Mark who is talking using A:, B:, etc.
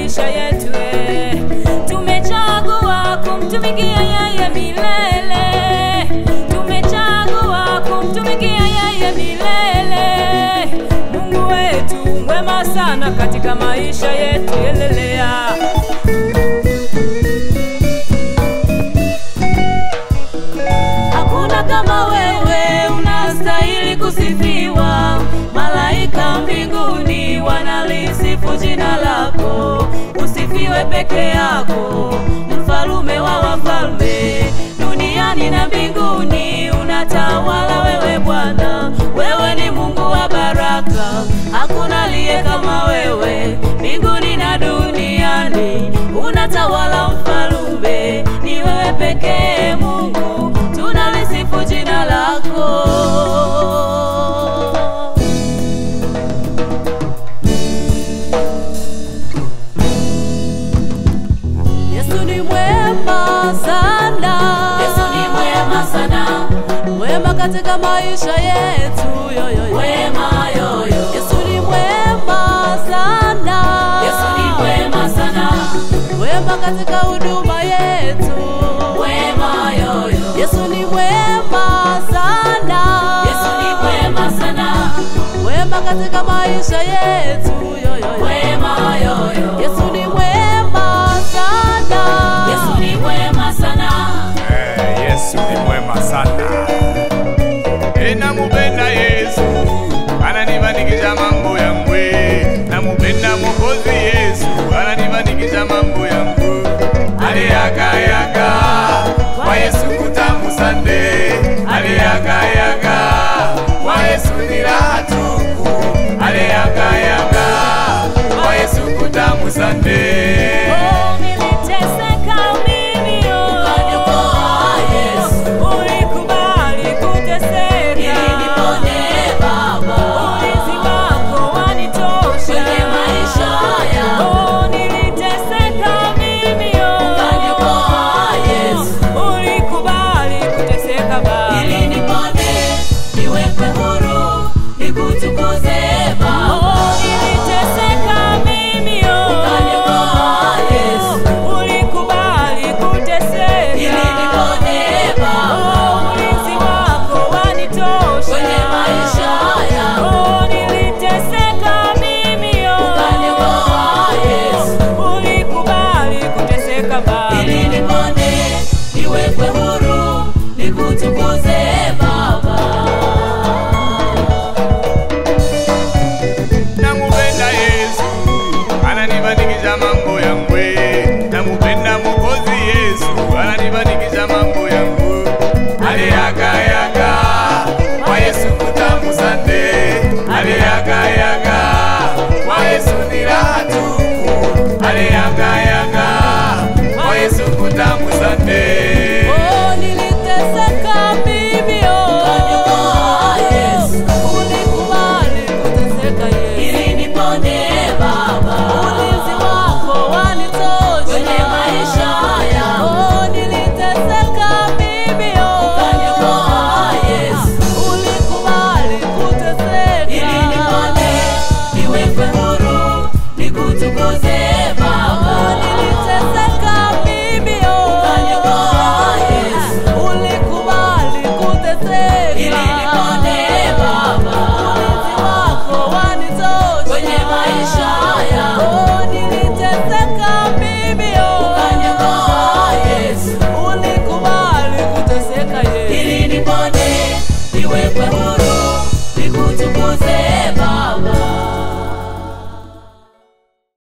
A: maisha yetu eh. Tumechagua kumtumikia yeye milele, tumechagua kumtumikia yeye milele. Mungu wetu mwema sana katika maisha yetu, elelea Hakuna kama wewe, unastahili kusifiwa. Malaika mbinguni wanalisifu jina lako, usifiwe peke yako, mfalume wa wafalme, duniani na mbinguni unatawala wewe Bwana. Wewe ni Mungu wa baraka, hakuna aliye kama wewe, mbinguni na duniani unatawala mfalume, ni wewe pekee Mungu, tunalisifu jina lako. Yesu ni mwema sana,
B: Yesu ni mwema sana,
A: mwema katika maisha yetu yoyoyo.
B: wema yoyo.
A: Yesu ni mwema sana,
B: Yesu ni mwema sana,
A: mwema katika huduma yetu.
B: wema yoyo.
A: Yesu ni mwema sana,
B: Yesu ni mwema sana,
A: mwema katika maisha yetu yoyoyo.
B: wema yoyo.
A: Yesu ni mwema sana,
B: Yesu ni mwema sana,
C: Eh, Yesu ni mwema sana. Eh, namupenda Yesu, ananifanikisha mambo yangu. eh. Namupenda Mwokozi Yesu, ananifanikisha mambo yangu. Aliyagayaga kwa Yesu kutamu sande, aliyagayaga kwa Yesu ni raha tupu, aliyagayaga kwa Yesu kutamu sande.
A: Oh, niliteseka mimi, oh.
B: Ukaniokoa Yesu,
A: Ulikubali kuteseka.
B: ili nipone Baba,
A: Ulinzi wako wanitosha.
B: kwenye maisha yangu.
A: Oh, niliteseka mimi, oh.
B: Ukaniokoa Yesu,
A: Ulikubali kuteseka Baba.
B: ili nipone, niwekwe huru, nikutukuze Baba.
A: Oh, niliteseka mimi, oh.
B: Ukaniokoa Yesu,
A: Ulikubali kuteseka.
B: ili nipone Baba,
A: Oh, ulinzi wako wanitosha.
B: kwenye maisha yangu.
A: Oh, niliteseka mimi, oh.
B: Ukaniokoa Yesu,
A: Ulikubali kuteseka Baba.
B: ili nipone, niwekwe huru, nikutukuze Baba.
C: namupenda Yesu ananifanikisha mambo yangu, namupenda Mwokozi Yesu ananifanikisha